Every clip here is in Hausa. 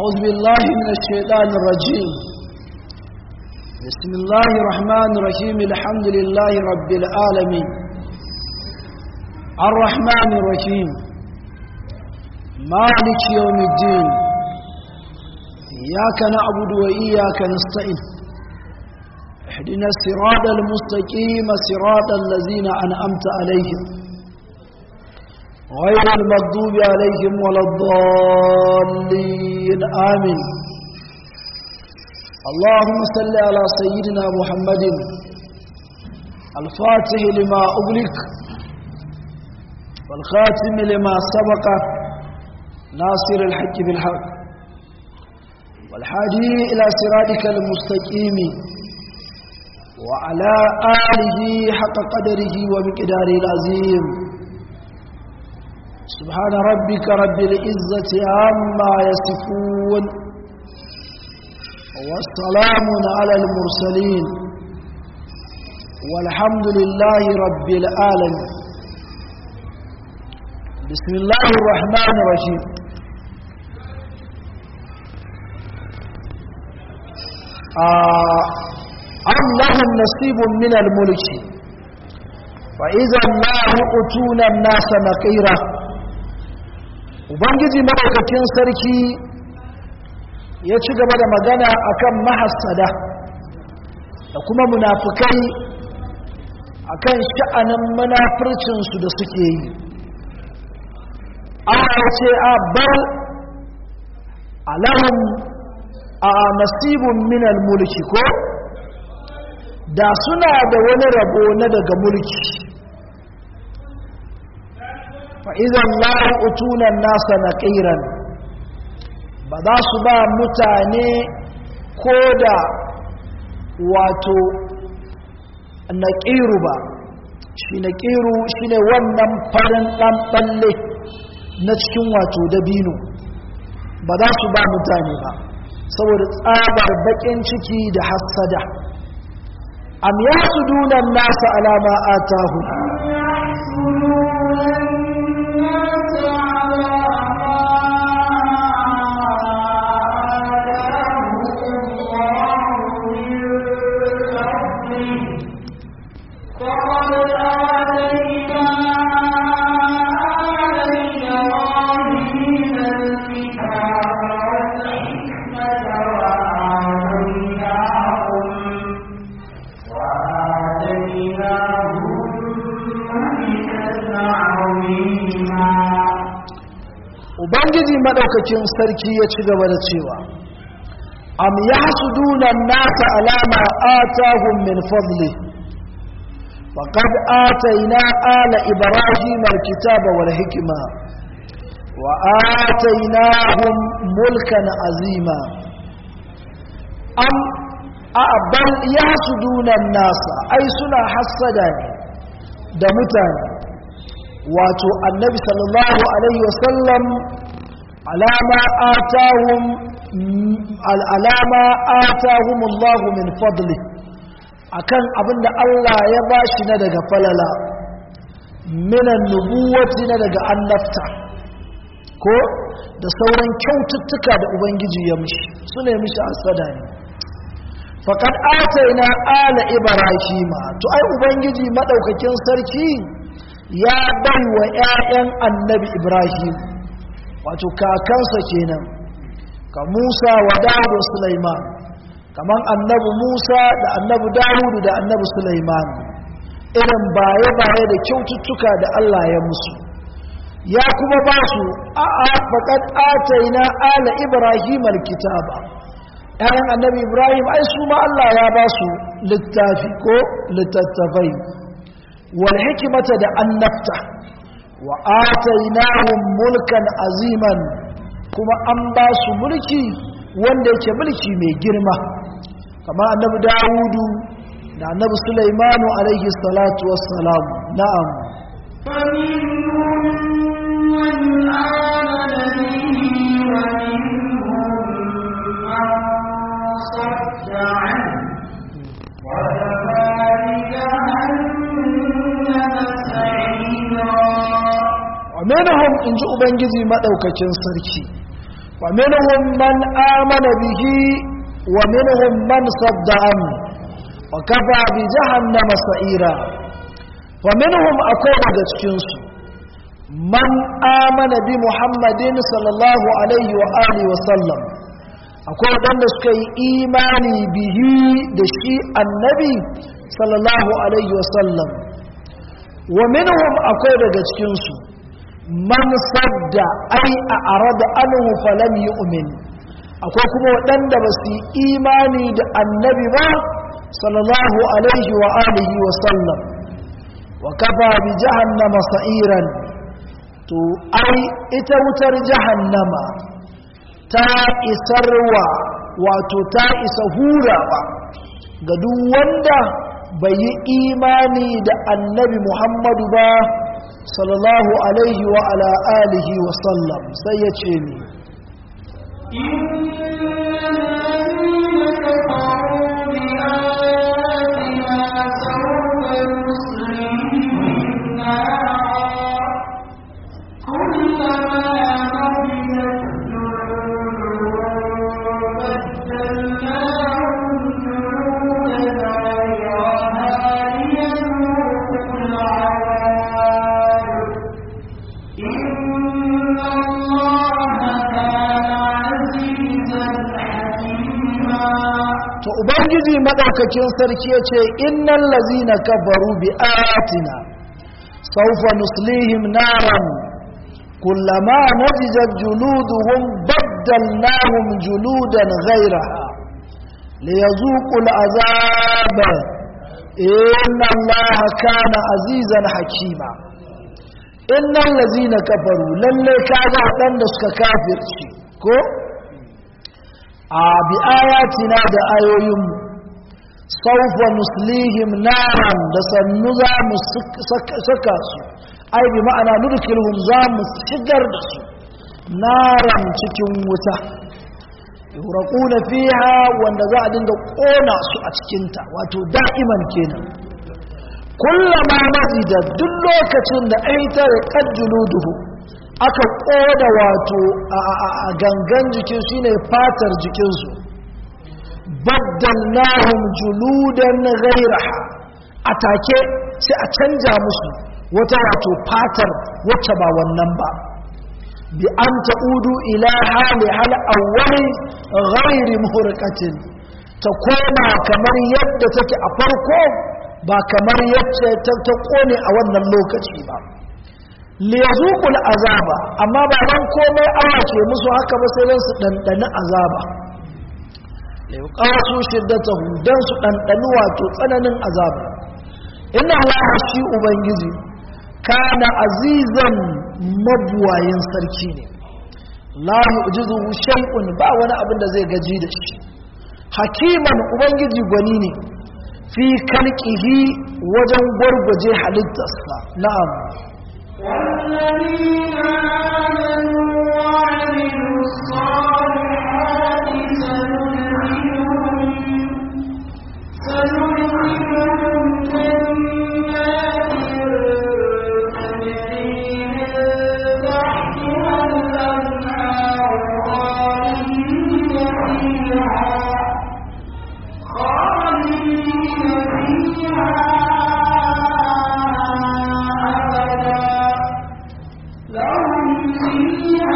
أعوذ بالله من الشيطان الرجيم بسم الله الرحمن الرحيم الحمد لله رب العالمين الرحمن الرحيم مالك يوم الدين إياك نعبد وإياك نستعين اهدنا الصراط المستقيم صراط الذين أنعمت عليهم غير المغضوب عليهم ولا الضالين آمين اللهم صل على سيدنا محمد الفاتح لما أغلق والخاتم لما سبق ناصر الحق بالحق والحادي إلى صراطك المستقيم وعلى آله حق قدره ومقداره العظيم سبحان ربك رب العزة عما يصفون والسلام على المرسلين والحمد لله رب العالمين بسم الله الرحمن الرحيم آه أم لهم نصيب من الملك فإذا ما يؤتون الناس نقيرا ubangiji maɗaukakin sarki ya ci gaba da magana akan mahassada da kuma munafukai akan sha'anin munafircinsu da suke yi ana ce a bar alahun a nasibun minal mulki ko da suna da wani rabo na daga mulki fa'izan la'utunan nasa na ƙiran ba za su ba mutane ko da wato na ƙiru ba shi na ƙiru shi ne wannan farin ɗan ɓalle na cikin wato dabino ba za su ba mutane ba saboda tsabar baƙin ciki da hassada am ya su dunan nasa alama a tahu ubangiji madaukakin sarki ya ci gaba da cewa am yahsuduna an-nasa alama atahum min fadli faqad atayna ala ibrahima al-kitaba wal hikma wa ataynahum mulkan azima am bal yahsuduna an-nasa ai suna hasada ne da mutane wato annabi sallallahu alaihi wasallam alama atahum al'alama atahum Allah min fadli akan abinda Allah ya bashi na daga falala minan nubuwati na daga annabta ko da sauran kyaututtuka da ubangiji ya mishi su ne mishi asada ne faƙad ataina ala ibrahima to ai ubangiji maɗaukakin sarki ya bai wa 'ya'yan annabi ibrahim wato kakansa kenan ka musa wa dawudu sulaiman kamar annabi musa da annabi dawudu da annabi sulaiman irin baye-baye da kyaututtuka da allah ya musu ya kuma ba su a a faƙad ataina ala ibrahim alkitaba 'ya'yan annabi ibrahim ai su ma allah ya ba su littafi ko littattafai wal hikimata da annabta wa atainahum mulkan aziman kuma an ba su mulki wanda yake mulki mai girma kamar annabi dawudu da annabi sulaimanu alaihi salatu wassalam na'am minhum in ji ubangiji maɗaukakin sarki ومنهم من آمن به ومنهم من صد عنه وكفى بجهنم سعيرا ومنهم أقول جتكنس من آمن بمحمد صلى الله عليه وآله وسلم akwai waɗanda suka yi imani bihi da shi annabi sallallahu alaihi wasallam wa minhum akwai daga cikinsu man sadda ai a arada anhu falam yu'min akwai kuma waɗanda ba su yi imani da annabi ba sallallahu alaihi wa alihi wa sallam wa kafa bi jahannama sa'iran to ai ita wutar jahannama ta isarwa wato ta isa hurawa ga duk wanda bai yi imani da annabi muhammadu ba sallallahu alaihi wa ala alihi wa sallam sai ya ce ni to ubangiji madaukakin sarki ya ce innan lazina kafaru bi ayatina saufa nuslihim naran kullama najijat juluduhum baddalnahum juludan ghayraha liyazuqu al'azab inna allaha kana azizan hakima innan lazina kafaru lalle kaga waɗanda suka kafirci ko a bi ayatina da ayoyinmu saufa nuslihim naran da sannu za mu saka su ai bi ma'ana nudkilhum za mu shigar da su naran cikin wuta yuraquna fiha wanda za a dinga kona su a cikinta wato da'iman kenan kullama mazida duk lokacin da aitar qajjuluduhu aka koda wato a gangan jikin shi ne fatar jikinsu baddalnahum juludan ghairaha a take sai a canja musu wata wato fatar wacce ba wannan ba bi an ta'udu ila hali hal awwali ghairi muhraqatin ta koma kamar yadda take a farko ba kamar yadda ta kone a wannan lokaci ba liyazuqul azaba amma ba dan komai Allah ke musu haka ba sai dan su dandani azaba liqasu shiddatahu dan su dandani wato tsananin azaba inna Allah shi ubangiji kana azizan mabuwayin sarki ne la yu'jizuhu shay'un ba wani abin da zai gaji da shi hakiman ubangiji gwani ne fi kalqihi wajen gwargwaje halittarsa na'am والذين آمنوا وعملوا الصالحات سندخلهم سندخلهم جنات تجري من تحتها الأنهار خالدين فيها خالدين فيها أبدا لهم فيها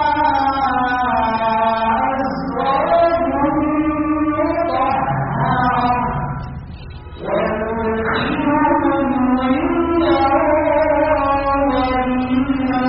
أزواج مطهرة وندخلهم ظلا ظليلا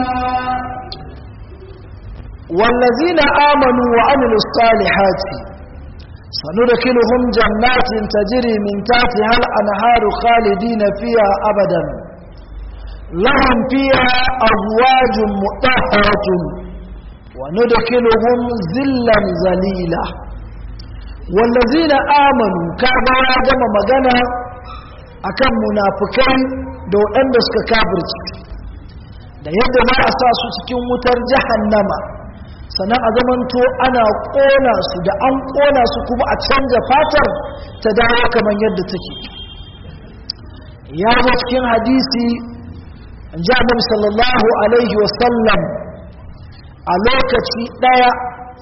والذين آمنوا وعملوا الصالحات سندخلهم جنات تجري من تحتها الأنهار خالدين فيها أبدا لهم فيها أزواج مطهرة وندخلهم ذلا ذليلا والذين آمنوا كما جمع مغنى akan munafukai da waɗanda suka kafirci da yadda za a sa su cikin wutar jahannama sannan a zamanto ana ƙona su da an ƙona su kuma a canza fatar ta dawo kamar yadda take ya zo cikin hadisi ji annabi sallallahu alaihi wasallam a lokaci ɗaya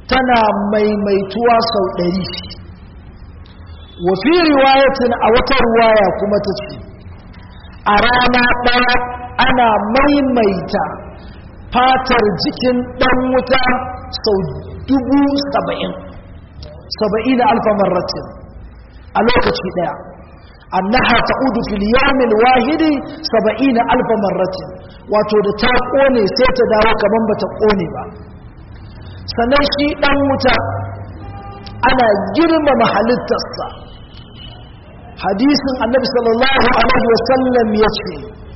tana maimaituwa sau ɗari wafi riwayatin a wata ruwaya kuma ta ce a rana ɗaya ana maimaita fatar jikin ɗan wuta sau dubu saba'in saba'in alfamar ratin a lokaci ɗaya annaha ta'udu fil yawmil wahidi 70 alf marratin wato da ta kone sai ta dawo kaman bata kone ba sannan shi dan wuta ana girmama halittarsa hadisin annabi sallallahu alaihi wasallam yace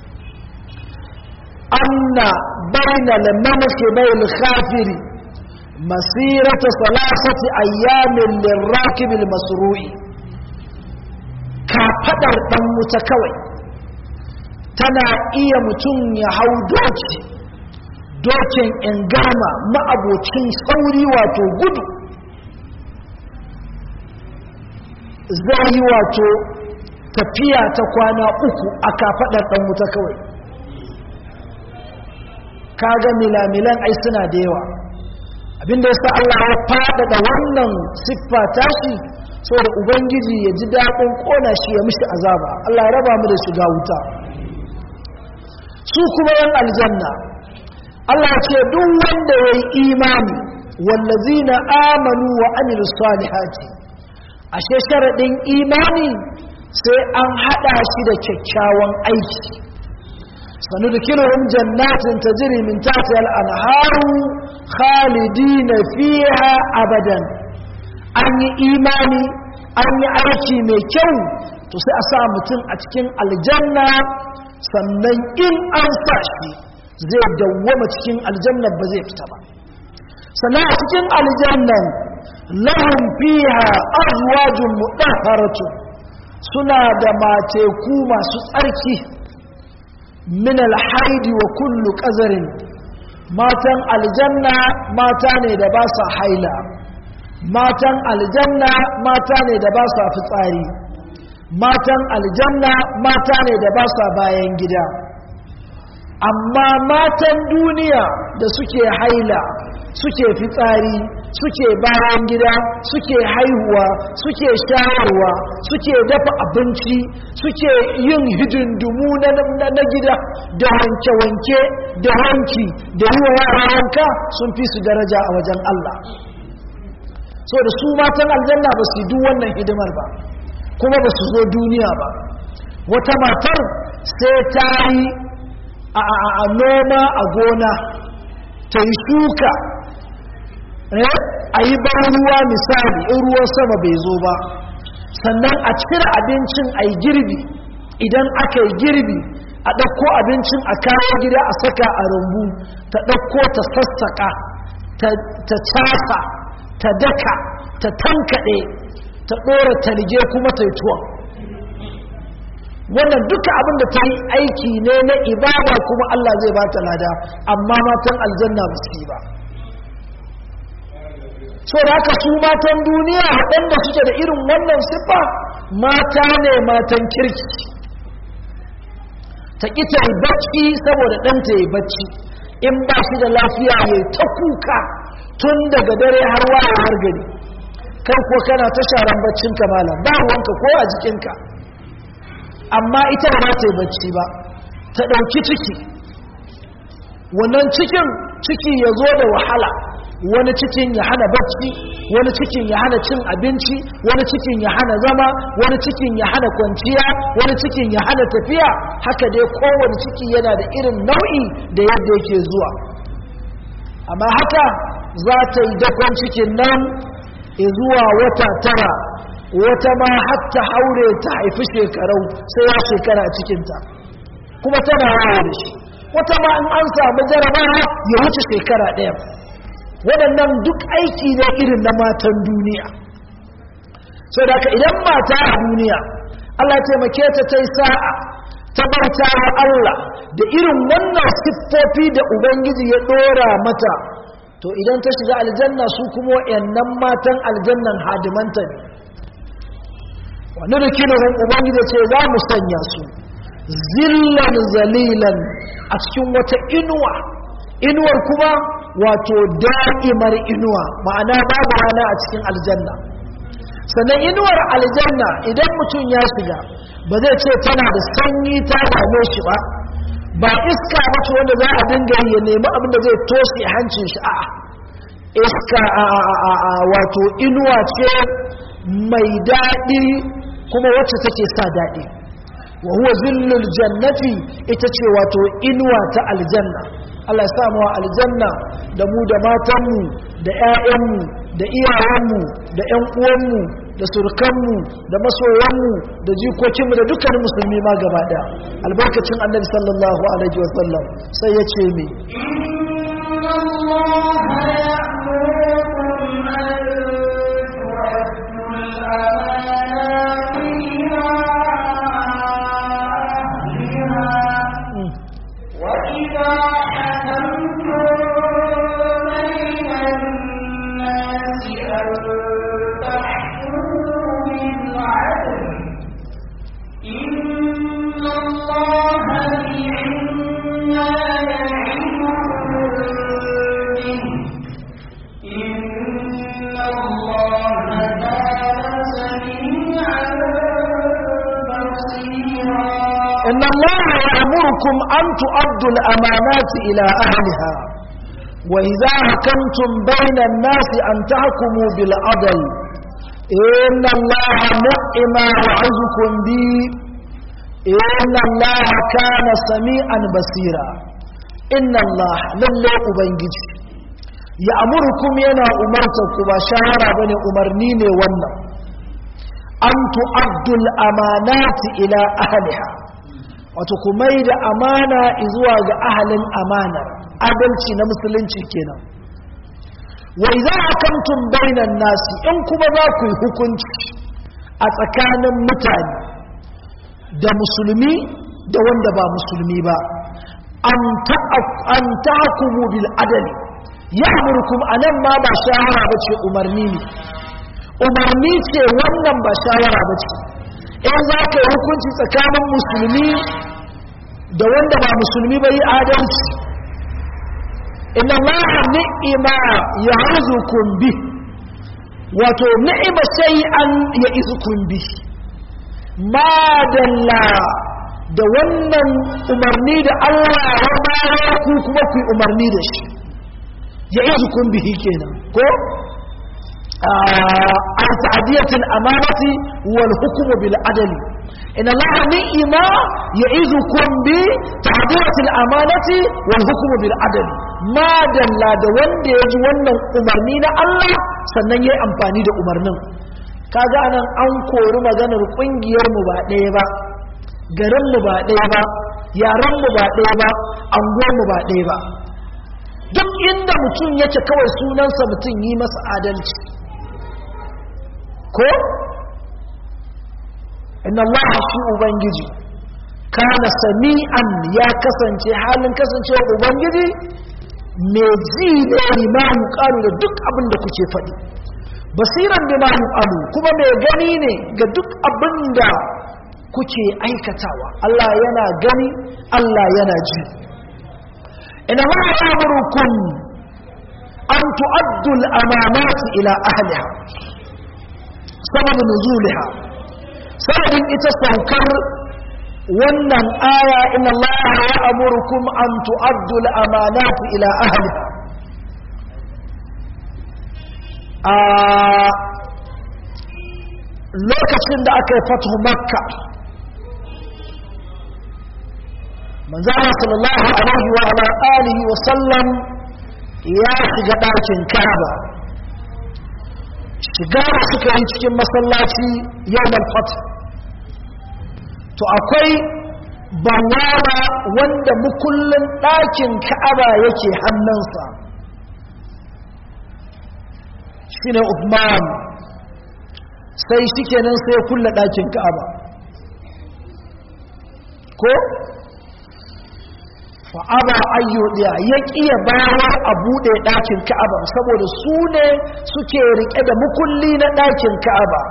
anna bayna lamamaki bayl khafiri masirata salasati ayyamin lirrakib almasru'i kafaɗar ɗan wuta kawai tana iya mutum ya hau doki dokin ingama ma'abocin sauri wato gudu zai yi wato tafiya ta kwana uku a kafaɗar ɗan wuta kawai kaga milamilan ai suna da yawa abinda ya sa Allah ya faɗaɗa wannan siffa tashi saboda ubangiji ya ji daɗin ƙona shi ya mishi azaba Allah ya raba mu da shiga wuta su kuma yan aljanna Allah ce duk wanda ya yi imani wallazina amanu wa amilu salihati ashe sharaɗin imani sai an haɗa shi da kyakkyawan aiki sanudkiluhum jannatin tajri min tahtiha al-anharu khalidina fiha abadan an yi imani an yi aiki mai kyau to sai a sa mutum a cikin aljanna sannan in an sa shi zai dawwama cikin aljannan ba zai fita ba sannan a cikin aljannan lahum fiha azwajun mudahharatu suna da mateku masu tsarki min alhaidi wa kullu qazarin matan aljanna mata ne da ba sa haila matan aljanna mata ne da ba sa fitsari matan aljanna mata ne da ba sa bayan gida amma matan duniya da suke haila suke fitsari suke bayan gida suke haihuwa suke shayarwa suke dafa abinci suke yin hidindumu na gida da wanke-wanke da wanki da yi wa yara wanka sun fi su daraja a wajen Allah so da su matan aljanna ba su duk wannan hidimar ba kuma ba su zo duniya ba wata matar sai ta yi a noma a gona ta yi shuka a yi ban ruwa misali in ruwan sama bai zo ba sannan a cire abincin a yi girbi idan aka yi girbi a ɗauko abincin a kawo gida a saka a rumbu ta ɗauko ta sassaƙa ta casa ta daka ta tankaɗe ta ɗora talge kuma ta yi tuwon wannan duka abin da ta yi aiki ne na ibada kuma Allah zai ba ta lada amma matan aljanna ba su yi ba so da haka su matan duniya waɗanda suke da irin wannan siffa mata ne matan kirki ta ƙi ta yi bacci saboda ɗanta ya yi bacci in ba shi da lafiya ya yi ta kuka tun daga dare har waya har gari kai ko kana ta sharan baccin malam ba ruwanka ko a jikinka amma ita ba ta yi bacci ba ta ɗauki ciki wannan cikin ciki ya zo da wahala wani cikin ya hana bacci wani cikin ya hana cin abinci wani cikin ya hana zama wani cikin ya hana kwanciya wani cikin ya hana tafiya haka dai kowane ciki yana da irin nau'i da yadda yake zuwa amma haka za ta yi dakon cikin nan zuwa wata tara wata ma hatta haure ta haifi shekarau sai ya shekara a cikinta kuma tana yawo da shi wata ma in an samu jarabawa ya wuce shekara ɗaya waɗannan duk aiki ne irin na matan duniya sau da ka idan mata a duniya allah taimake ta ta yi sa'a ta bauta wa allah da irin wannan siffofi da ubangiji ya ɗora mata to idan ta shiga aljanna su kuma waɗannan matan aljannan hadimanta ne wani rikinuhun ubangiji ce za mu sanya su zillan zalilan a cikin wata inuwa inuwar kuma wato da'imar inuwa ma'ana babu rana a cikin aljanna sannan inuwar aljanna idan mutum ya shiga ba zai ce tana da sanyi ta dame shi ba ba iska mace wanda za a dinga yi ya nemi abin da zai toshe hancin shi a'a iska a wato inuwa ce mai daɗi kuma wacce take sa daɗi wa huwa zillul jannati ita ce wato inuwa ta aljanna Allah ya samu aljanna da mu da matanmu da 'ya'yanmu da iyayenmu da 'yan uwanmu da surkanmu da masoyanmu da jikokinmu da dukkanin musulmi ma gaba ɗaya albarkacin annabi sallallahu alaihi wasallam sai ya ce me وإذا حكمتم بين الناس أن تحكموا بالعدل إن الله نعما يعظكم به إن الله كان سميعا بصيرا إن الله يأمركم أن تؤدوا الأمانات إلى أهلها وإذا حكمتم بين الناس أن تحكموا بالعدل إن الله نعم يعظكم به إن الله كان سميعا بصيرا إن الله لله أبنجي يأمركم ينا أمرتكم وشهر بني أمرنين والله an tu'addul amanati ila ahliha wato ku mai da amana zuwa ga ahalin amanar adalci na musulunci kenan wa idza hakamtum bainan nasi in kuma za ku yi hukunci a tsakanin mutane da musulmi da wanda ba musulmi ba an tahkumu bil adali ya'murukum anan ma ba shahara bace umarni ne umarni ce wannan ba shawara ba ce in za ka yi hukunci tsakanin musulmi da wanda ba musulmi ba yi adalci inna allaha ni'ima ya hazukum bi wato ni'ima shay'an ya izukum bi madalla da wannan umarni da Allah ya bayar ku kuma ku yi umarni da shi ya izukum bihi kenan ko عن تعدية الأمانة والحكم بالعدل إن الله نئما يعيذكم بتعدية الأمانة والحكم بالعدل ما دل da wanda ya ji wannan umarni na Allah sannan ya yi amfani da umarnin kaga anan an kori maganar kungiyar mu ba ɗaya ba garin mu ba ɗaya ba yaran mu ba ɗaya ba anguwar mu ba ɗaya ba duk inda mutum yake kawai sunansa mutum yi masa adalci ko inna Allah shi ubangiji kana sami'an ya kasance halin kasancewa ubangiji mai ji ne limamu karu da duk abin da kuke faɗi basiran limamu alu kuma mai gani ne ga duk abin da kuke aikatawa Allah yana gani Allah yana ji ina ma ya an tu'addu al-amanati ila ahliha sababin nuzuliha sababin ita saukar wannan aya inna Allah ya amurkum an tu'addu al-amanati ila ahliha a lokacin da aka yi fatu makka manzana sallallahu alaihi wa ala alihi wa sallam ya shiga ɗakin kaba shiga da suka yi cikin masallaci yau fat to akwai banwara wanda mukullin ɗakin ka'aba yake hannunsa shi ne Uthman sai shi kenan sai ya kulle ɗakin ka'aba ko fa'aba ayyudiya ya ƙiya bayar a buɗe ɗakin ka'aba saboda su ne suke riƙe da mukulli na ɗakin ka'aba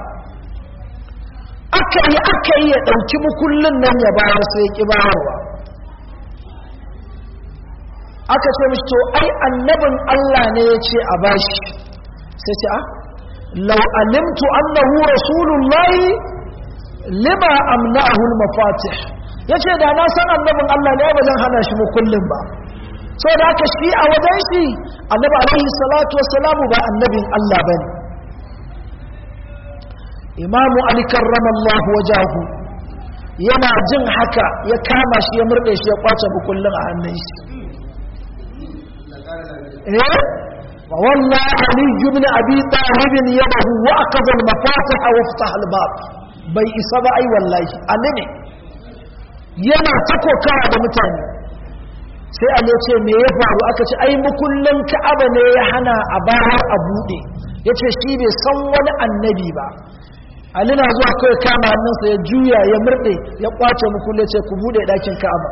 aka yi aka yi ya ɗauki mukullin nan ya bayar sai ya ƙi bayarwa aka ce mishi to ai annabin Allah ne ya ce a bashi sai ce a lau alimtu annahu rasulullahi lima amna'ahu al-mafatih yace da na san annabin Allah ne ba zan hana shi mukullin ba so da haka shi a wajen shi annabi alaihi salatu wassalamu ba annabin Allah bane imamu ali karramallahu wajahu yana jin haka ya kama shi ya murde shi ya kwace bukullin a hannun shi eh وولى علي بن ابي طالب يده واخذ المفاتح وافتح الباب bai isa ba ai wallahi ali ne yana ta kokawa da mutane sai ali ce me ya faru aka ce ai mukullin ka'aba ne ya hana a bayar a bude yace shi bai san wani annabi ba ali na zuwa kai kama hannunsa ya juya ya murde ya kwace mukullin ce ku bude dakin ka'aba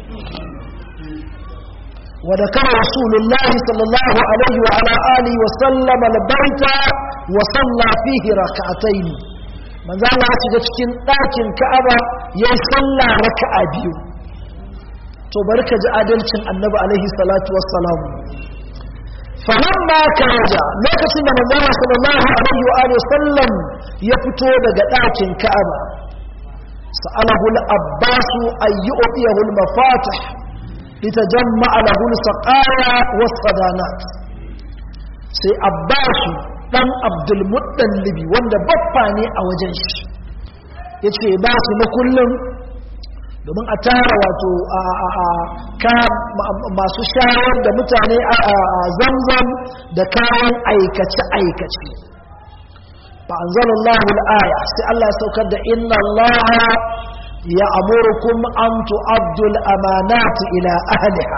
وذكر رسول الله صلى الله عليه وعلى آله وسلم البيت وصلى فيه ركعتين من ذا الله shiga cikin ɗakin Ka'aba ya salla raka'a biyu to barka ji adalcin Annabi alaihi salatu wassalam falamma karaja lokacin da manzo sallallahu alaihi wa alihi sallam ya fito daga ɗakin Ka'aba sa'alahu al-Abbas ayyu'tiyahu al-mafatih لتجمع له السقايا والصدانات sai abbasu dan abdulmuttalibi wanda baffa ne a wajen shi ya ce ba su na kullum domin a tara wato ka masu shayar da mutane a zamzam da kayan aikace-aikace ba an zala al'aya sai Allah ya saukar da inna Allah يأمركم أن تؤدوا الأمانات إلى أهلها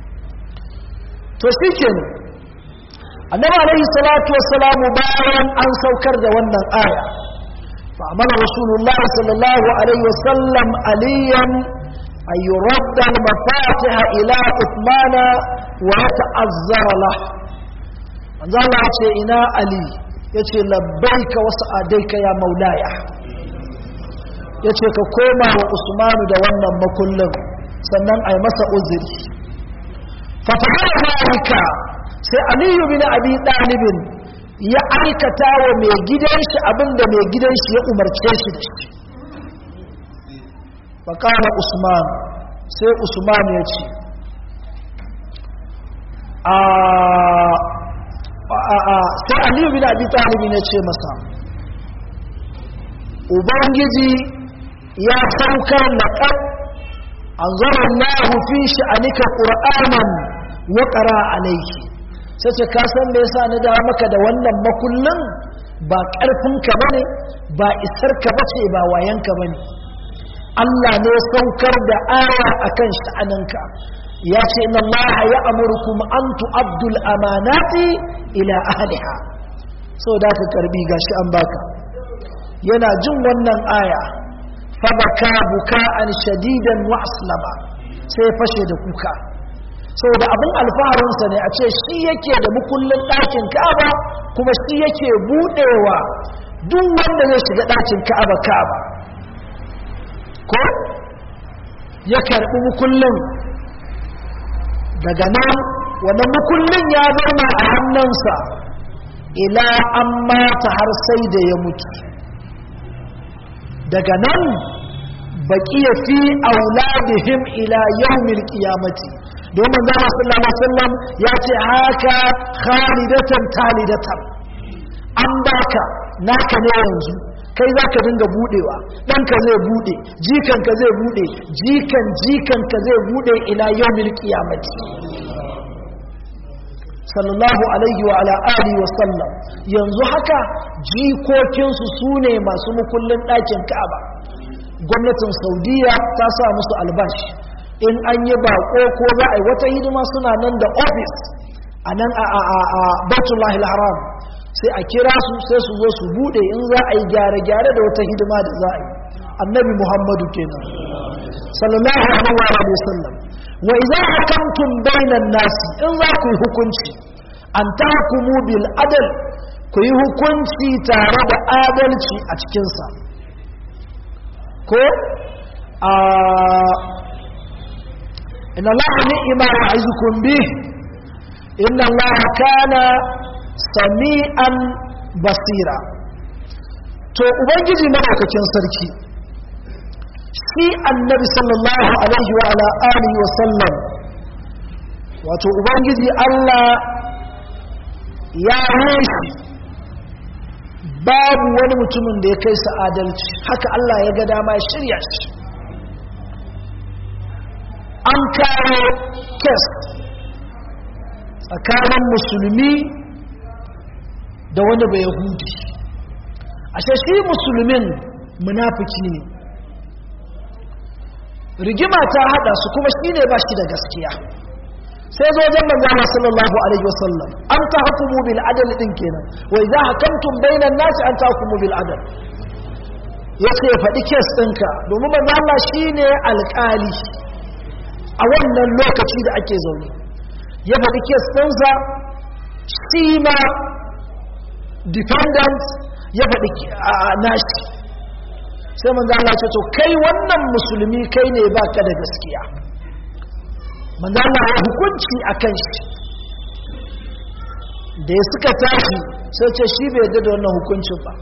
تسيكن النبي عليه الصلاة والسلام بارا أن سوكر جوانا آية فأمر رسول الله صلى الله عليه وسلم عليا أن يرد المفاتح إلى عثمان ويتأذر له من ذا الله إنا علي يتي لبيك وسعديك يا مولاي ya ce ka koma wa usmanu da wannan makullin sannan a yi masa uziri fatahar zalika sai aliyu bin abi ɗalibin ya aikata wa mai gidan shi abinda mai gidan shi ya umarce shi da shi fakara usman sai usman ya ce sai aliyu bin abi ɗalibin ya ce masa ubangiji ya saukar laƙar an zara Allah fi sha'anika ƙur'anan wa ƙara alaiki sai ce ka san me yasa na dawo maka da wannan makullin ba ƙarfinka ba ne ba isarka ba ce ba wayanka ba ne Allah ne saukar da aya a kan sha'aninka ya ce inna Allah ya amurkum an tu'abdul amanati ila ahliha so da ka karbi gashi an baka yana jin wannan aya fabaka buka'an shadidan wa aslama sai ya fashe da kuka saboda abin alfaharinsa ne a ce shi yake da mukullin ɗakin ka'aba kuma shi yake buɗewa duk wanda zai shiga ɗakin ka'aba ka'aba ko ya karɓi mukullin daga nan wannan mukullin ya zama a hannunsa ila an mata har sai da ya mutu daga nan baƙiya fi auladihim ila yawmil qiyamati domin zama sallallahu alaihi wasallam ya ce haka khalidatan talidatan an baka naka ne yanzu kai za ka dinga budewa ɗanka zai bude jikanka zai bude jikan jikanka zai bude ila yawmil qiyamati sallallahu alaihi wa ala alihi wa sallam yanzu haka jikokinsu su ne masu mukullin ɗakin ka'aba gwamnatin saudiya ta sa musu albashi in an yi bako ko za a yi wata hidima suna nan da ofis a nan a batullahi haram sai a kira su sai su zo su bude in za a yi gyare-gyare da wata hidima da za a yi annabi muhammadu kenan sallallahu alaihi wa sallam wa idza hakamtum bainan nasi in za ku yi hukunci an tahkumu bil adl ku yi hukunci tare da adalci a cikin sa ko a inna Allah ni'ma ya'izukum bih inna Allah kana sami'an basira to ubangiji madaukakin sarki shi annabi sallallahu alaihi wa ala alihi wa sallam wato ubangiji Allah ya shi babu wani mutumin da ya kai sa adalci haka Allah ya ga dama ya shirya shi an kawo kes tsakanin musulmi da wani bai yahudi ashe shi musulmin munafiki ne rigima ta hada su kuma shi ne ba shi da gaskiya sai zo wajen manzana sallallahu alaihi wasallam an ta hukumu bil adal din kenan wa idza hakamtum bainan nasi an ta hukumu bil adal yace ya faɗi kes ɗinka domin manzo Allah shine alƙali a wannan lokaci da ake zaune ya faɗi kes ɗinsa shi ma defendant ya faɗi nashi sai manzo Allah ce to kai wannan musulmi kai ne baka da gaskiya manzo Allah ya hukunci akan shi da ya suka tashi sai ce shi bai yarda da wannan hukuncin ba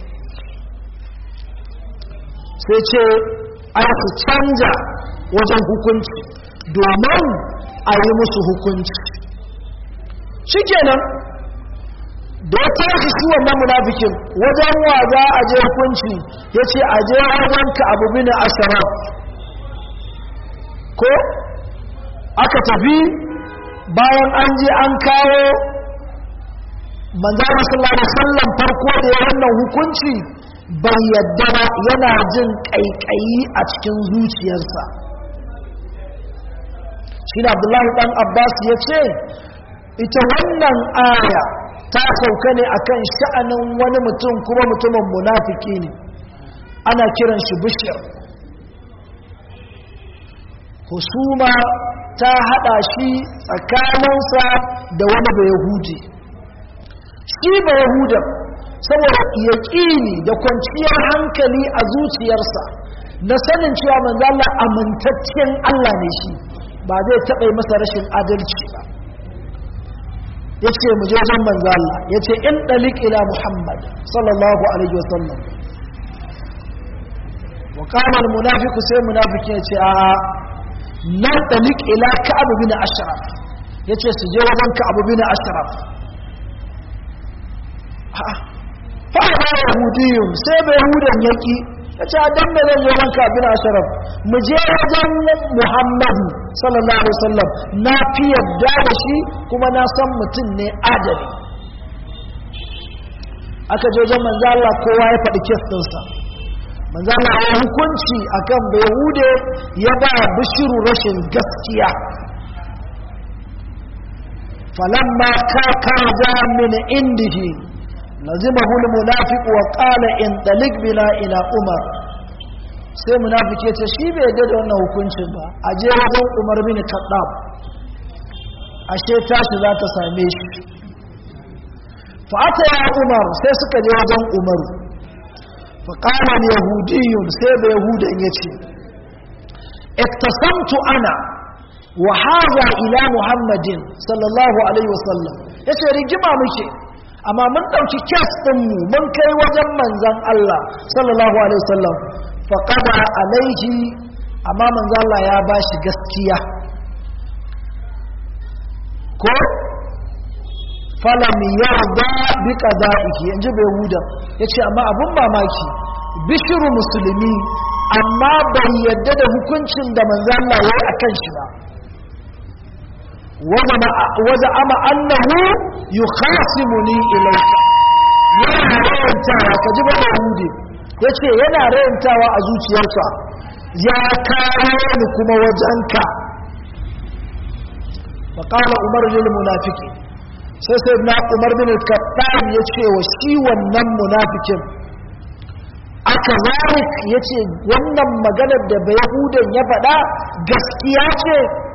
sai ce a su canja wajen hukunci domin a yi musu hukunci shi kenan da ya tashi shi wannan munafikin wajen wa za a je hukunci ya ce a je wajen ka abu bin ashara ko aka tafi bayan an je an kawo manzana sallallahu alaihi wasallam farko da ya wannan hukunci bai yadda ba yana jin kaikayi a cikin zuciyarsa shi da abdullahi dan abbas ya ce ita wannan aya ta sauka ne akan sha'anin wani mutum kuma mutumin munafiki ne ana kiran shi bishir husuma ta hada shi tsakaninsa da wani bai yahudi shi bai yahudan saboda yaƙini da kwanciyar hankali a zuciyarsa na sanin cewa manzala amintaccen Allah ne shi ba zai taɓa masa rashin adalci ba ya ce mu je zan manzo Allah ya ce in ɗalik ila Muhammad sallallahu alaihi wasallam wa kamar munafiku sai munafiki ya ce a na ɗalik ila ka'abu bin ashraf ya ce su je wajen ka'abu bin ashraf fa'a yahudiyun sai bai yahudan yaki ya ce a dan da zan je wajen ka'abu bin ashraf mu je wajen muhammadu sallallahu alaihi wasallam na fi yadda da shi kuma na san mutum ne adali aka je wajen manzo Allah kowa ya faɗi kes ɗinsa manzo Allah ya hukunci akan Yahude ya ba bishiru rashin gaskiya falamma ka kaza min indihi lazimahu almunafiq wa qala in talik bina ila umar sai munafiki ya ce shi bai yadda da wannan hukuncin ba a je wajen umar bin kaddam ashe tashi za ta same shi fa'ata ya umar sai suka je wajen umaru faƙaman yahudiyun sai da yahudan ya ce iktasamtu ana wa haza ila muhammadin sallallahu alaihi wasallam ya ce rigima muke amma mun ɗauki kyas ɗinmu mun kai wajen manzan Allah sallallahu alaihi wasallam faƙada alaihi amma manzan Allah ya ba shi gaskiya ko falam yarda bi qada'ihi inji bai huda yace amma abun mamaki bishiru musulmi amma bai yadda da hukuncin da manzo Allah yayi akan shi ba waza ama annahu yukhasimuni ilayka yana rayantawa ka ji ba yahudi yace yana rayantawa a zuciyarsa ya kawo ni kuma wajenka فقال عمر للمنافقين sai sai na umar bin al-kattab ya ce wa shi wannan munafikin aka zalik ya ce wannan maganar da bai yahudan ya faɗa gaskiya ce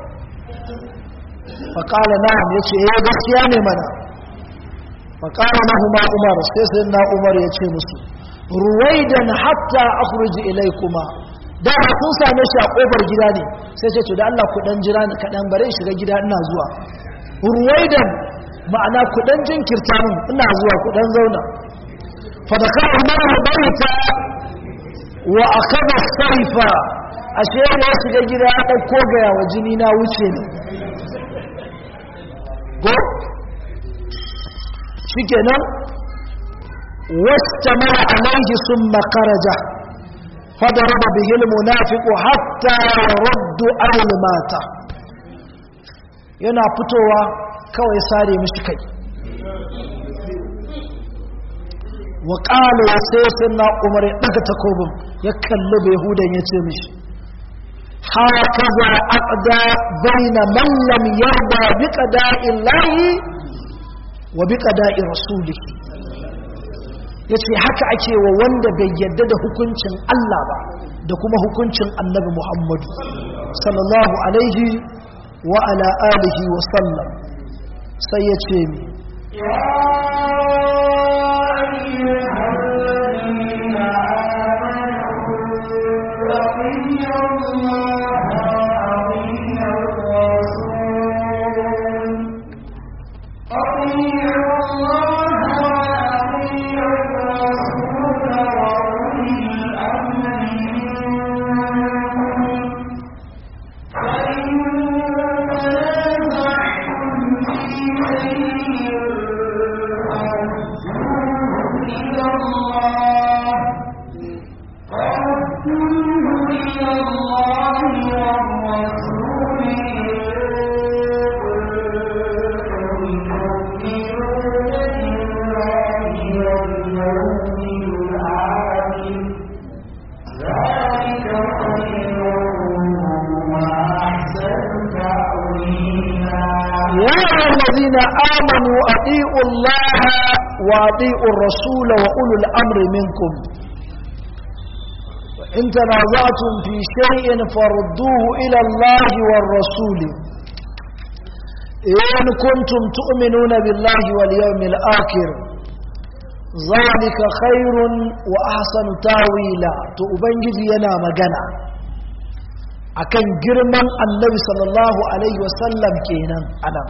faƙala na'am ya ce ya gaskiya ne mana faƙala na huma umar sai sai na umar ya ce musu ruwaidan hatta akhruji ilaikuma dama sun same shi a kofar gida ne sai ce to da Allah ku dan jira ni kaɗan bare shiga gida ina zuwa ruwaidan ma'ana ku dan jinkirta min ina zuwa ku dan zauna fa da kana mara baita wa akaba saifa ashe ne ya shiga gida ya dauko ga wa jini na wuce ne go shikenan wastamara alaihi summa kharaja فضرب به المنافق حتى يرد عن الماتا yana fitowa kawai sare mishi kai wa ƙalo sai sai na umar ya ɗaga takobin ya kalli bai hudan ya ce mishi haka za a ƙada baina mallam yarda bi ƙada'in layi wa bi ƙada'in rasuli ya ce haka ake wa wanda bai yadda da hukuncin Allah ba da kuma hukuncin annabi Muhammadu sallallahu alaihi wa ala alihi wa sallam sai ya ce mi الذين آمنوا أطيعوا الله وأطيعوا الرسول وأولو الأمر منكم وإن تنازعتم في شيء فردوه إلى الله والرسول إن كنتم تؤمنون بالله واليوم الآخر ذلك خير وأحسن تاويلا تؤبنجد ينا مجنى akan girman annabi sallallahu alaihi wasallam kenan anan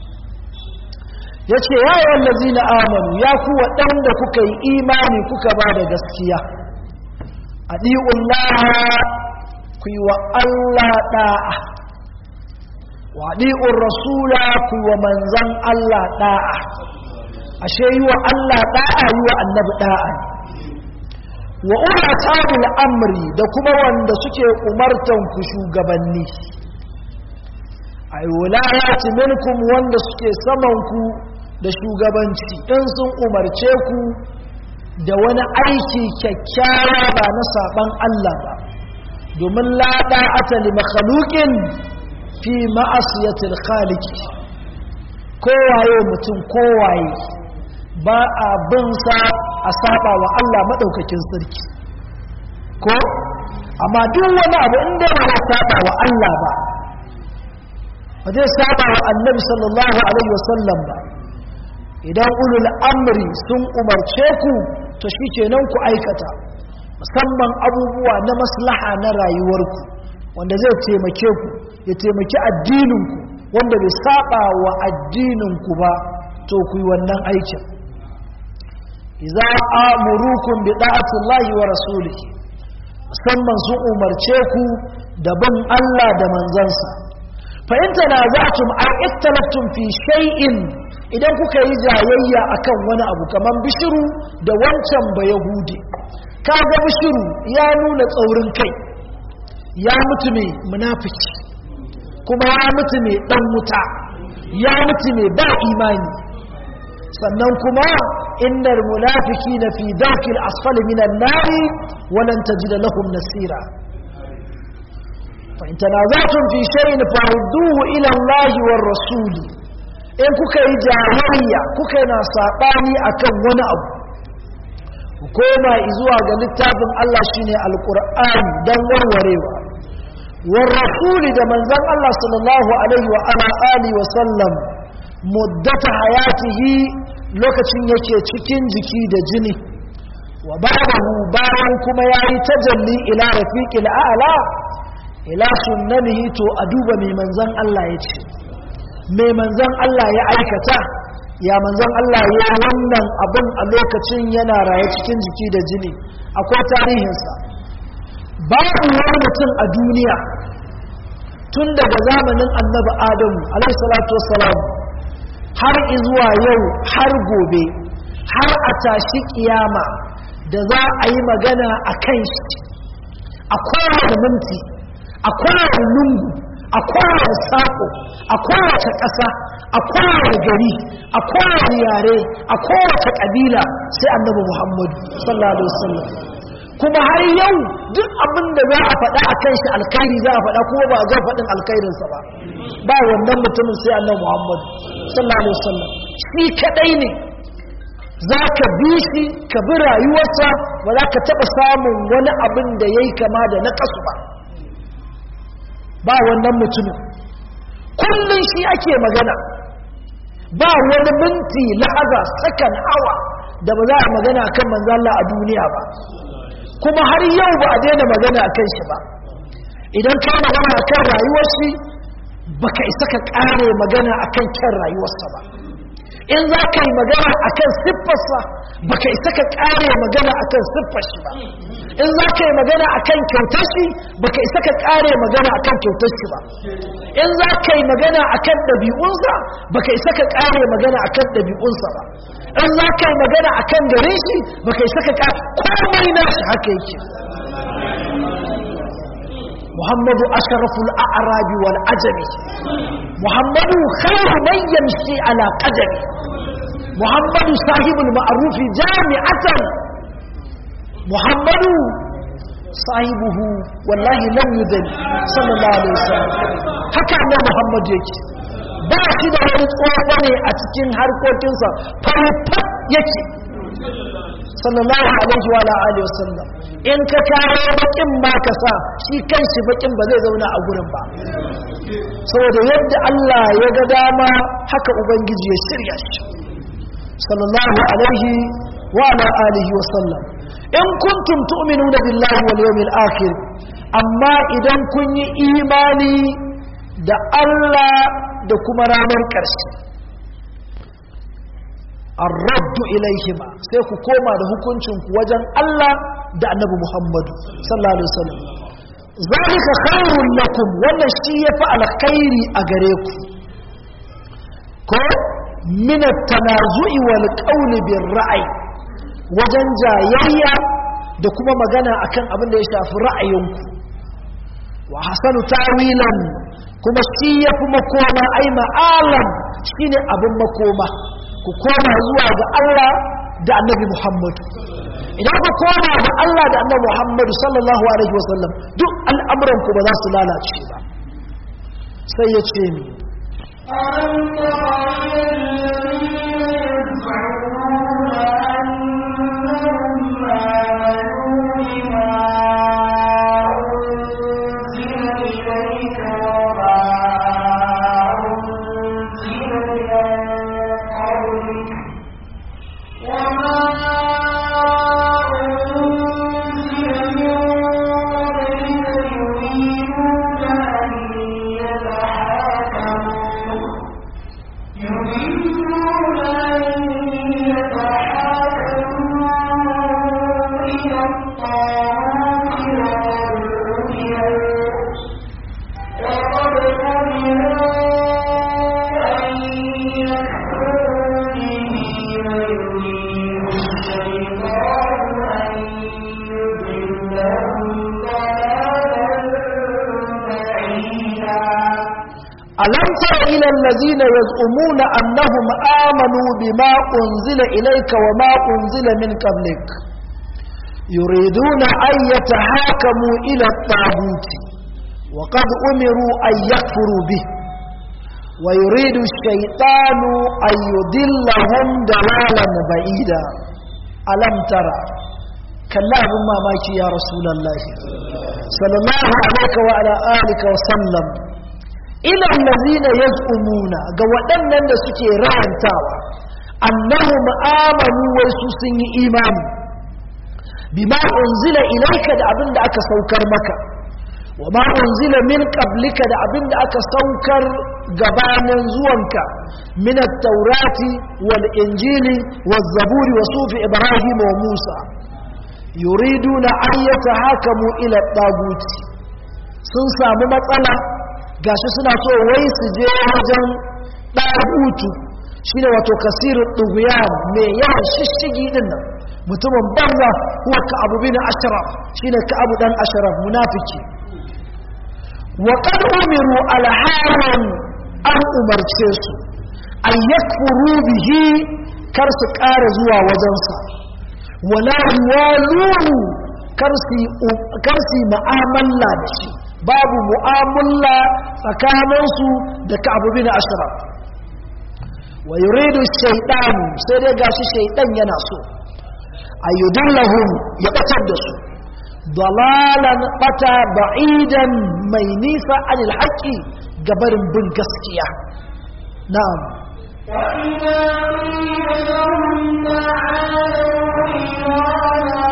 ya ce yawon lazina amanu ya ku waɗanda kuka yi imani kuka ba da gaskiya a ɗi'ullaha ku yi wa Allah ɗa'a wa ɗi'un rasula ku yi wa manzan Allah ɗa'a ashe yi wa Allah ɗa'a yi wa annabi ɗa'a wa ula tabul amri da kuma wanda suke umartan ku shugabanni ay wulayati minkum wanda suke saman ku da shugabanci in sun umarce ku da wani aiki kyakkyawa ba na saban Allah ba domin la da'ata li makhluqin fi ma'asiyatil khaliq kowaye mutum kowaye ba a bin sa a saba wa Allah madaukakin sarki ko amma duk wani abu inda ba ya saba wa Allah ba ba zai saba wa annabi sallallahu alaihi wasallam ba idan ulul amri sun umarce ku to shikenan ku aikata musamman abubuwa na maslaha na rayuwarku wanda zai taimake ku ya taimaki addininku wanda bai saba wa addininku ba to ku yi wannan aikin idza amurukum bi da'ati Allahi wa rasulihi musamman sun umarce ku da bin Allah da manzansa fa in tanaza'tum aw iktalaftum fi shay'in idan kuka yi jayayya akan wani abu kaman bishiru da wancan ba yahudi kaga bishiru ya nuna tsaurin kai ya mutu ne munafiki kuma ya mutu ne dan wuta ya mutu ne ba imani sannan kuma innal munafiqina fi darkil asfali minan nari wa lan tajida lahum nasira fa in tanaza'tum fi shay'in farudduhu ila Allah war rasul in kuka yi jahiliya kuka yi na sabani akan wani abu ku koma zuwa ga littafin Allah shine alqur'ani dan warwarewa war rasul da manzon Allah sallallahu alaihi wa ala alihi wa sallam muddata hayatihi lokacin yake cikin jiki da jini wa ba'dahu bayan kuma yayi tajalli ila rafiqil a'la ila sunnanihi to a duba mai manzon Allah ya ce mai manzon Allah ya aikata ya manzon Allah ya wannan abin a lokacin yana raye cikin jiki da jini akwai tarihinsa babu wani mutum a duniya tun daga zamanin annabi adamu alaihissalatu wassalam har izuwa yau har gobe har a tashi kiyama da za a yi magana a kan shi a kowane minti a kowane lungu a kowane sako a kowace ƙasa a kowane gari a kowane yare a kowace ƙabila sai annabi muhammadu sallallahu alaihi wasallam kuma har yau duk abin da za a faɗa a kan shi alkhairi za a faɗa kuma ba a zan faɗin alkhairinsa ba ba wannan mutumin sai annabi muhammadu sallallahu alaihi wasallam shi kadai ne za ka bi shi ka bi rayuwarsa ba za ka taɓa samun wani abin da ya yi kama da na kasu ba ba wannan mutumin kullum shi ake magana ba wani minti lahaza sakan awa da ba za a magana kan manzala a duniya ba kuma har yau ba a daina magana a kan shi ba idan ka magana a kan rayuwar shi baka isa ka ƙare magana a kan kyan rayuwarsa ba in za ka yi magana a kan siffarsa baka isa ka ƙare magana a kan siffar shi ba in za ka yi magana a kan kyautar shi baka isa ka ƙare magana a kan kyautar shi ba in za ka yi magana a kan ɗabi'unsa baka isa ka ƙare magana a kan ɗabi'unsa ba in za ka yi magana a kan gare shi baka isa ka ƙare komai na shi haka yake محمد أشرف الأعراب والعجم محمد خير من يمشي على قدم محمد صاحب المعروف جامعة محمد صاحبه والله لم يدن صلى الله عليه وسلم haka ne Muhammad yake ba shi da wani tsofa ne a cikin harkokinsa farfat yake sallallahu alaihi wa alihi wasallam in ka kawo bakin ba ka sa shi kanshi bakin ba zai zauna a gurin ba saboda yadda Allah ya ga dama haka ubangiji ya shirya shi sallallahu alaihi wa ala alihi wasallam in kuntum tu'minuna billahi wal yawmil akhir amma idan kun yi imani da Allah da kuma ranar ƙarshe arraddu ilaihima sai ku koma da hukuncinku wajen Allah da annabi Muhammadu sallallahu alaihi wasallam zalika khairun lakum wannan shi yafi alkhairi a gare ku ko min at-tanazu'i wal qawli bir ra'yi wajen jayayya da kuma magana akan abin da ya shafi ra'ayinku wa hasanu tawilan kuma shi yafi makoma ai ma'alam shine abin makoma ku koma zuwa ga Allah da annabi Muhammadu idan ku koma ga Allah da annabi Muhammadu sallallahu alaihi wasallam duk al'amuranku ba za su lalace ba sai ya ce ni ألم تر إلى الذين يزعمون أنهم آمنوا بما أنزل إليك وما أنزل من قبلك وما أنزل من قبلك يريدون أن يتحاكموا يريدون أن يتحاكموا إلى الطاغوت وقد أمروا أن يكفروا به ويريد الشيطان أن يضلهم ضلالا بعيدا ألم تر إلى الذين يزعمون أنهم آمنوا بما أنزل إليك وما أنزل من قبلك يريدون أن يتحاكموا إلى الطاغوت وقد أمروا أن يكفروا به ويريد الشيطان أن يضلهم ضلالا بعيدا ألم ترى كلا ما ماكي يا رسول الله صلى الله عليه وعلى آلك وسلم ilan lazina yaz'umuna ga waɗannan da suke rayantawa annahum amanu wai su sun yi imani bima unzila ilaika da abin da aka saukar maka wa ma unzila min qablika da abin da aka saukar gabanin zuwanka min at-taurati wal injili waz zaburi wa sufi ibrahim wa musa yuriduna an yatahakamu ila taguti sun samu matsala gashi suna so wai su je wajen ɗagutu shi ne wato kasirin ɗuguyan mai yawan shishigi ɗin nan mutumin banza kuwa ka abu bin ashraf shi ne ka abu ɗan ashraf munafiki wa kad umiru alharan an umarce su an yakfuru bihi kar su ƙara zuwa wajensa wala yuwaluhu kar su yi ma'amala da shi babu mu'amala tsakaninsu da ka'abu bin ashraf wa yuridu shaytan sai dai gashi shaytan yana so ayyudillahum ya batar da su dalalan bata ba'idan mai nisa anil haqqi gabarin bin gaskiya na'am وإذا قيل لهم تعالوا إلى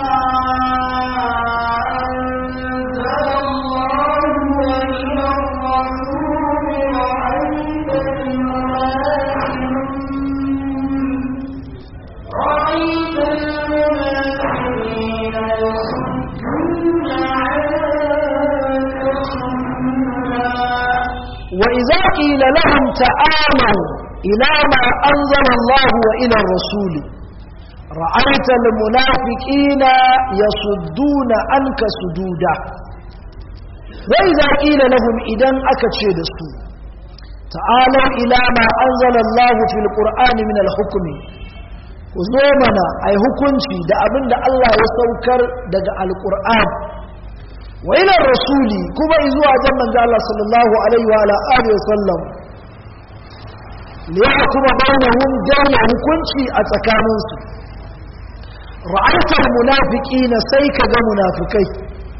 وإذا قيل لهم تعالوا إلى ما أنزل الله وإلى الرسول رأيت المنافقين يصدون عنك صدودا وإذا قيل لهم إذن أكتشد السوء تعالوا إلى ما أنزل الله في القرآن من الحكم وزومنا أي حكمتي دا أبن دا الله يسوكر دا القرآن وإلى الرسول كما إذوا جمع الله صلى الله عليه وعلى آله وسلم ليحكم بينهم جمع حكمتي أتكامنسي رأيت المنافقين سيك منافقين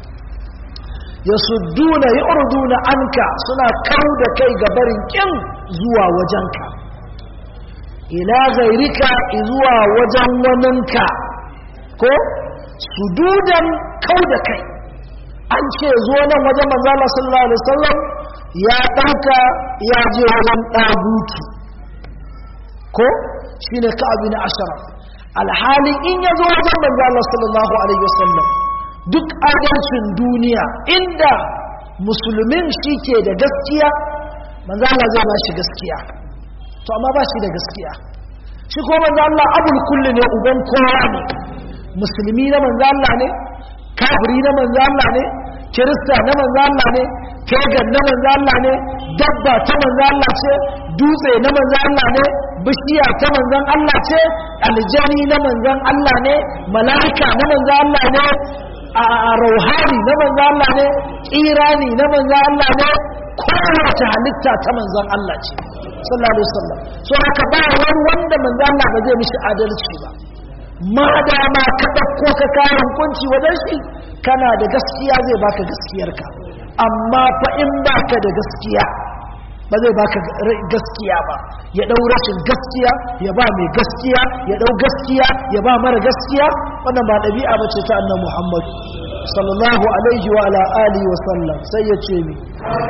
يصدون يعرضون عنك سنا كود كي غبرين كم زوا وجنك إلى غيرك إزوا وجن وننك كو سدودا كود كي an ce zo nan wajen manzala sallallahu alaihi wasallam ya ɗauka ya je wajen ɗagutu ko shine ka abin ashara alhali in ya zo wajen manzala sallallahu alaihi wasallam duk adalcin duniya inda musulmin shi ke da gaskiya manzala zai ba shi gaskiya to amma ba shi da gaskiya shi ko manzala abul kulli ne uban kowa ne musulmi na manzala ne kafiri na manzo Allah ne kirista na manzo Allah ne kegan na manzo Allah ne dabba ta manzo Allah ce dutse na manzo Allah ne bishiya ta manzon Allah ce aljani na manzon Allah ne mala'ika na manzo Allah ne a rauhani na manzo Allah ne kirani na manzo Allah ne kowace halitta ta manzon Allah ce sallallahu alaihi wasallam so haka ba wani wanda manzo Allah ba zai mishi adalci ba ma dama ka ɗauko ka kayan hukunci wajen shi kana da gaskiya zai baka gaskiyarka amma fa in baka da gaskiya ba zai baka gaskiya ba ya ɗau rashin gaskiya ya ba mai gaskiya ya ɗau gaskiya ya ba mara gaskiya wannan ba ɗabi'a ba ce ta annan muhammad sallallahu alaihi wa ala alihi wa sallam sai ya ce mi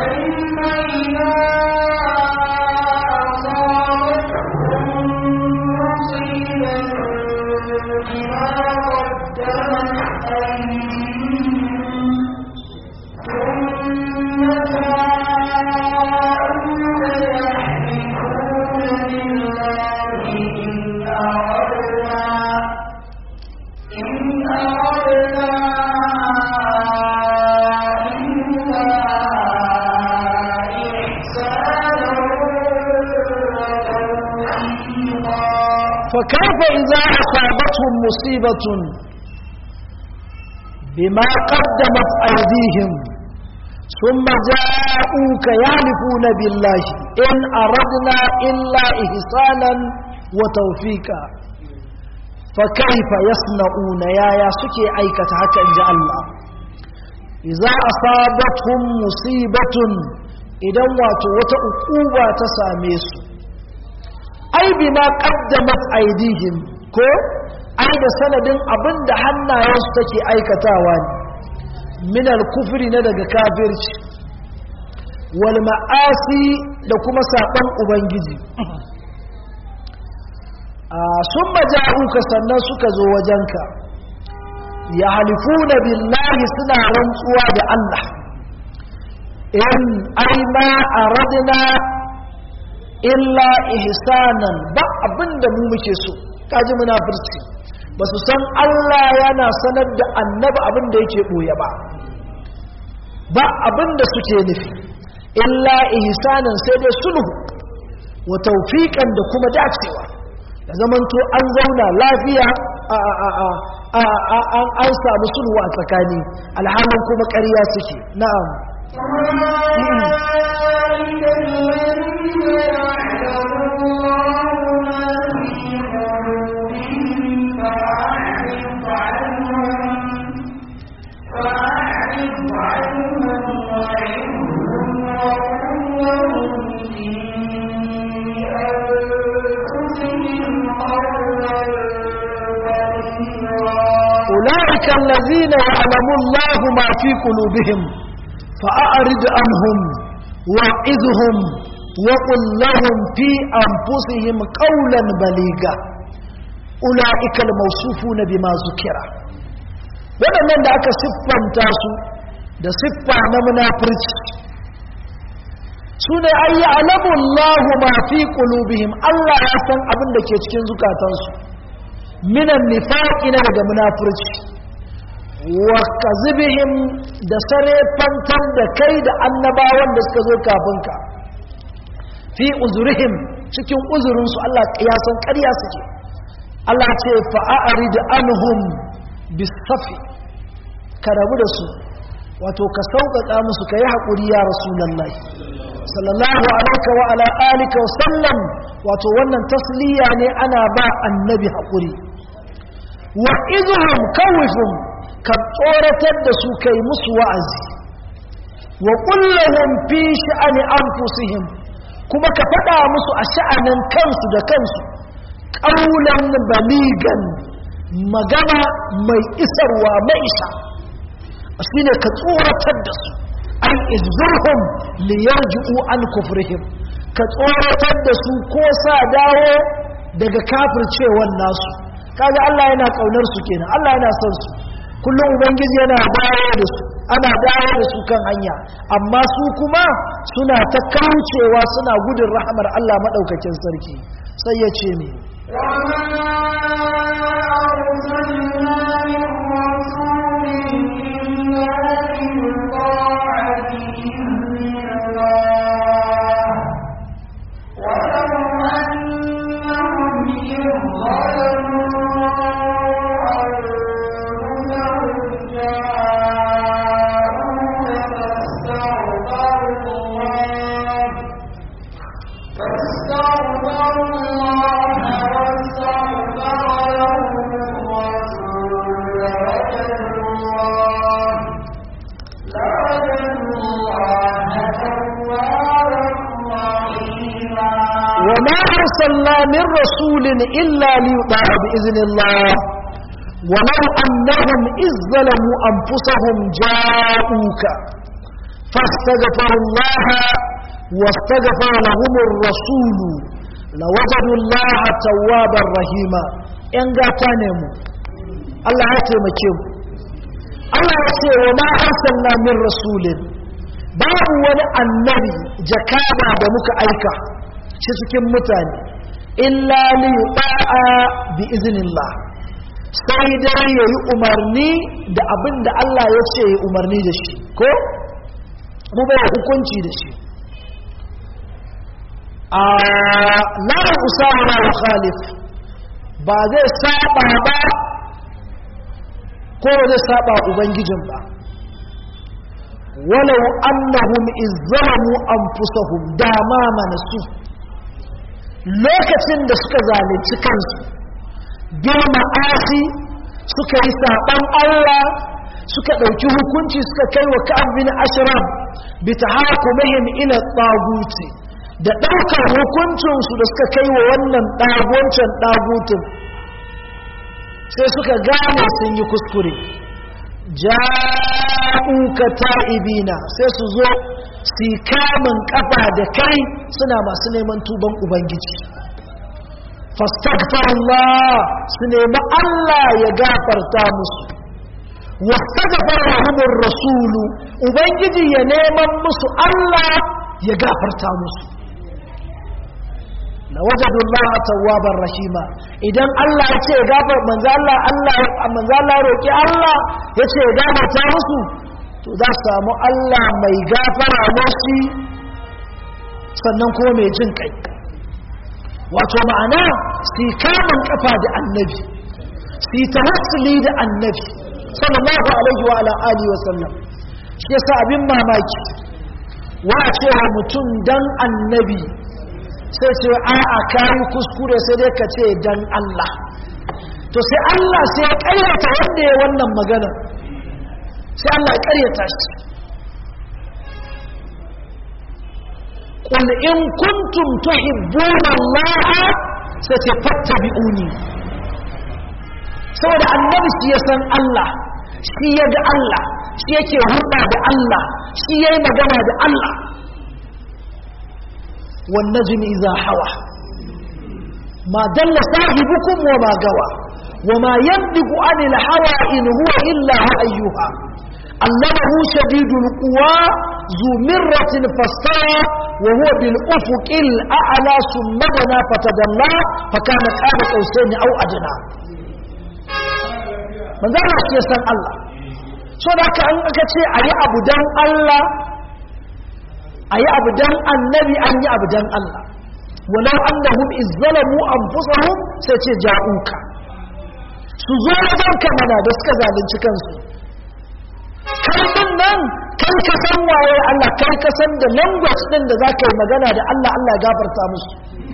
فكيف إذا أصابتهم مصيبة بما قدمت أيديهم ثم جاءوك يعرفون بالله إن أردنا إلا إحسانا وتوفيقا فكيف يصنعون يا يا سكي أيكة حكا إن جاء الله إذا أصابتهم مصيبة إذا واتوا وتأقوبة تساميسوا ai bima qaddamat aydihim ko ai da sanadin abin da hannayensu take aikatawa ne minal kufri na daga kafirci wal ma'asi da kuma saɓan ubangiji sun maja'uka sannan suka zo wajenka ya halifuna billahi suna rantsuwa da Allah in ai ma aradna illa ihsanan ba abinda mu muke so kaji munafirci ba su san Allah yana sanar da annabi abinda yake boye ba ba abinda suke nufi illa ihsanan sai dai sulhu wa tawfiqan da kuma dacewa da zamanto an zauna lafiya an samu sulhu a tsakani alhalin kuma ƙarya suke na'am أولئك الذين يعلم الله ما في قلوبهم فأعرض عنهم وعظهم وقل لهم في أنفسهم قولا بليغا أولئك الموصوفون بما ذكر waɗannan da aka siffanta su da siffa na munafirci su ne an yi alamun ma fi ƙulubihim Allah ya san abin da ke cikin zukatansu minan nifaƙi na daga munafurci wa kazibihim da sare fantar da kai da annabawan da suka zo kafin ka fi uzurihim cikin uzurinsu Allah ya san ƙarya suke Allah ce fa'a'ari da anhum bisafi ka rabu da su wato ka sauƙaƙa musu ka yi haƙuri ya rasulallah sallallahu alaika wa ala alika wa sallam wato wannan tasliya ne ana ba annabi haƙuri wa izuhum kawifum ka tsoratar da su kai musu wa'azi wa kullahum fi sha'ani anfusihim kuma ka faɗa musu a sha'anin kansu da kansu ƙaunan baligan magana mai isarwa mai isa shine ka tsoratar da su an izurhum liyarji'u an kufrihim ka tsoratar da su ko sa dawo daga kafircewan nasu kaga Allah yana kaunar su kenan Allah yana son su kullum ubangiji yana dawo da su ana dawo da su kan hanya amma su kuma suna ta kaucewa suna gudun rahamar Allah madaukakin sarki sai ya ce me أرسلنا من رسول إلا ليطاع بإذن الله ولو أنهم إذ ظلموا أنفسهم جاءوك فاستغفروا الله واستغفر لهم الرسول لوجدوا الله توابا رحيما إن قاتانهم الله يتمكيهم الله يقول وما أرسلنا من رسول باب wani annabi jakada da muka aika shi cikin mutane illa li ta'a bi iznillah sai dai yayi umarni da abin da Allah ya ce yayi umarni da shi ko mu bai hukunci da shi a la usama wa khalif ba zai saba ba ko ba zai saba ubangijin ba walau annahum izzalamu anfusahum dama manasu lokacin da suka zalunci kansu bil ma'asi suka yi saban Allah suka ɗauki hukunci suka kai wa ka'ab bin ashraf bi tahakumihim ila taguti da ɗaukar hukuncinsu da suka kai wa wannan ɗagoncin ɗagutin sai suka gane sun yi kuskure ja'uka ta'ibina sai su zo su kamun kafa da kai suna masu neman tuban ubangiji fastaghfirullah su nemi Allah ya gafarta musu wastaghfara lahumur rasulu ubangiji ya neman musu Allah ya gafarta musu la wajadu Allah tawwabar rahima idan Allah ya ce gafar manzo Allah Allah manzo Allah roki Allah ya ce gafarta musu to za su samu Allah mai gafara musu sannan kuma mai jin kai wato ma'ana su kamun kafa da annabi su tawassuli da annabi sallallahu alaihi wa ala alihi wa sallam shi yasa abin mamaki wa cewa mutum dan annabi sai ce a'a kayi kuskure sai dai ka ce dan Allah to sai Allah sai ya karyata wanda ya wannan magana sai Allah ya karyata shi qul in kuntum tuhibbuna Allah sai ce fattabi'uni saboda annabi shi ya san Allah shi ya ga Allah shi yake hulɗa da Allah shi yayi magana da Allah والنجم إذا حوى ما دل صاحبكم وما قوى وما ينطق عن الهوى إن هو إلا أيها علمه شديد القوى ذو مرة فاستوى وهو بالأفق الأعلى ثم دنا فتدلى فكان قاب قوسين أو أدنى من ذلك يسأل الله so da aka an aka ce a yi abu don Allah a yi abu don annabi an yi abu don Allah walau an da hun izzalamu an fusahun sai ce ja'uka su zo wajen kamana da suka zalunci kansu kai din nan kai ka san waye Allah kai ka san da language din da za ka yi magana da Allah Allah ya gafarta musu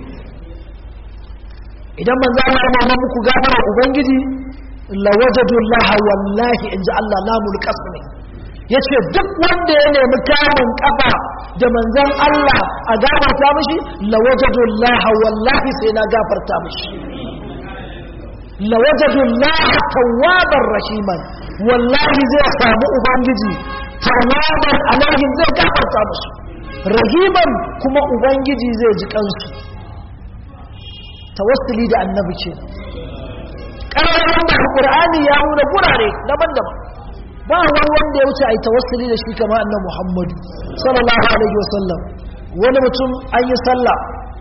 idan manzo Allah ya nuna muku gafara ubangiji la wajadu Allah wallahi inji Allah lamul qasmi yace duk wanda ya nemi kamun kafa da manzon Allah a gafarta mishi la wajadu Allah wallahi sai na gafarta mishi la wajadu Allah tawwabar rahiman wallahi zai samu ubangiji tawwaban alaihim zai gafarta musu rahiman kuma ubangiji zai ji kansu tawassuli da annabi ce ƙararren da alƙur'ani ya nuna gurare daban-daban ba wani wanda ya wuce a yi tawassuli da shi kama annan muhammadu sallallahu alaihi wasallam wani mutum an yi sallah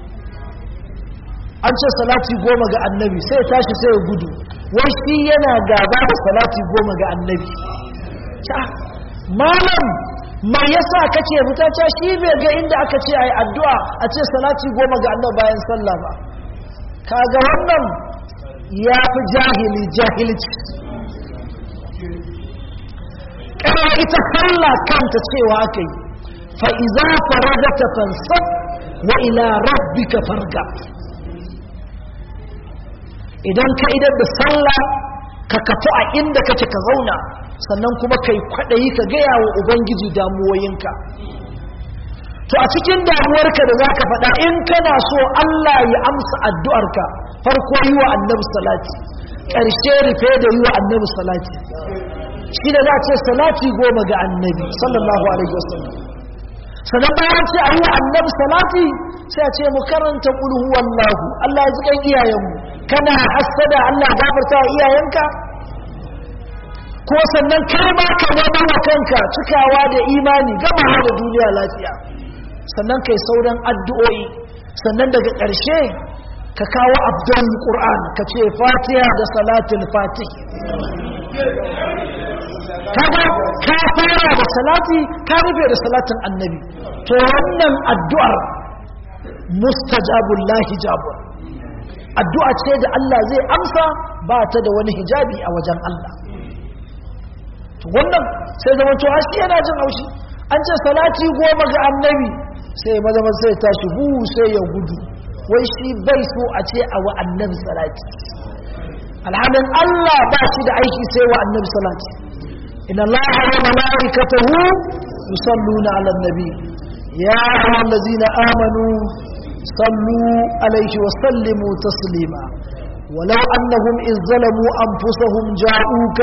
an ce salati goma ga annabi sai ya tashi sai ya gudu wai shi yana gaba da salati goma ga annabi malam mai yasa kake fita ta shi bai ga inda aka ce ai addu'a a ce salati goma ga annabi bayan sallah ba kaga wannan ya fi jahili jahilci kana ita sallah kanta cewa aka yi fa'iza faragata fansab wa ila rabbika farga idan ka idar da sallah ka kafu a inda kake ka zauna sannan kuma kai kwaɗayi ka gaya wa ubangiji damuwoyinka to a cikin damuwarka da za ka faɗa in kana so Allah ya amsa addu'arka farko yi wa annabi salati ƙarshe rufe da yi wa annabi salati shi da za a ce salati goma ga annabi sallallahu alaihi wasallam sannan bayan ce a yi wa annabi salati sai a ce mu karanta ƙulhu wallahu Allah ya ji kan iyayenmu kana hassada Allah gafarta wa iyayenka ko sannan kai ma ka zama wa kanka cikawa da imani gama da duniya lafiya sannan kai sauran addu'o'i sannan daga ƙarshe ka kawo abdul qur'an ka ce fatiha da salatul fatih kaga ka fara da salati ka rufe da salatin annabi to wannan addu'ar mustajabul lahi jabun addu'a ce da Allah zai amsa ba ta da wani hijabi a wajen Allah to wannan sai zama to shi yana jin haushi an ce salati goma ga annabi sai maza maza sai tashi hu sai ya gudu wai shi bai so a ce a wa annabi salati alhalin Allah ba shi da aiki sai wa annabi salati inna allaha wa malaikatahu yusalluna ala nabi ya ayyuhallazina amanu sallu alaihi wa sallimu taslima ولو أنهم إذ ظلموا أنفسهم جاءوك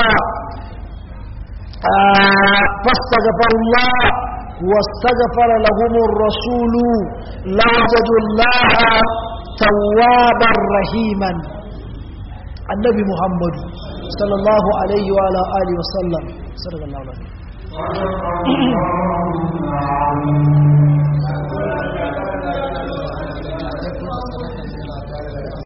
آه فاستغفروا الله واستغفر لهم الرسول لوجدوا الله توابا رحيما النبي محمد صلى الله عليه وعلى آله وسلم صلى الله عليه وسلم